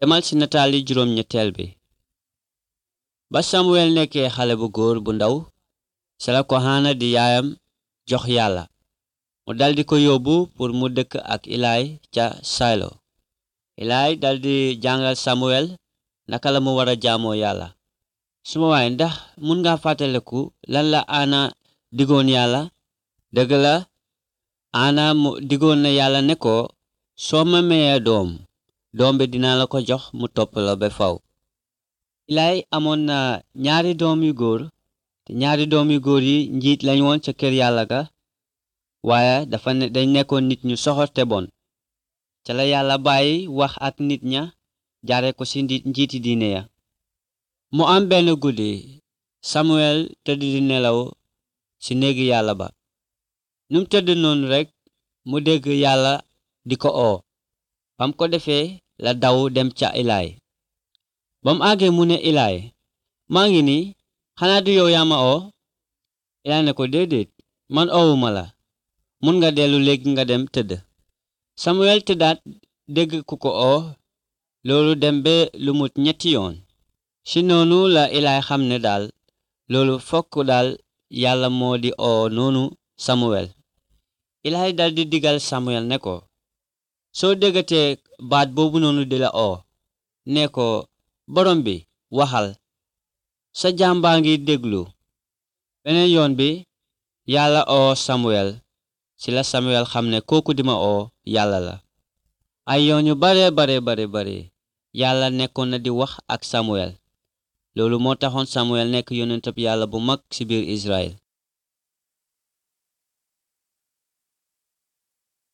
demal ci nataali juróom ñetteel bi ba samuel nekkee xale bu góor bu ndaw ci la ko xaana di yaayam jox yàlla mu daldi ko yóbbu pour mu dëkk ak ilaay ca saylo ilaay daldi jàngal samuel naka la mu war a jaamoo yàlla suma waay ndax mun nga fàttaleku lan la ana digoon yàlla dëgg la ana mu digoon na yàlla ne ko soo ma mayee doom doom bi dinaa la ko jox mu topp la ba faw ilaay amoon na ñaari doom yu góor te ñaari doom yu góor yi njiit lañ woon ca kër yàlla ga waaye dafa ne dañ nekkoon nit ñu soxor te bon ca la yàlla bàyyi wax ak nit ña jaare ko ci njiiti diine ya mu am benn guddi samuel tëdd di nelaw ci néegi yàlla ba num tëdd noonu rekk mu dégg yàlla di ko oo bam ko defee la daw dem ca ilaay bam àggee mu ne ilaay maa ngi ni xanaa du yow yaa ma oo ilaay ne ko déedéet man oowuma la mun nga dellu léegi nga dem tëdd samuel tëddaat dégg ku ko oo loolu dem ba lu mut ñetti yoon ci noonu la ilaay xam ne daal loolu fokk daal yàlla moo di oo noonu samuel ilaay dal di digal samuel ne ko soo déggatee baat boobu noonu di la oo ne ko borom bi waxal sa jàmbaa ngi déglu beneen yoon bi yàlla oo samuel ci la samuel xam ne kooku di ma oo yàlla la ay yoon yu bare bare bare bare yàlla nekkoon na di wax ak samuel loolu moo taxoon samuel nekk yonentab yàlla bu mag ci biir israel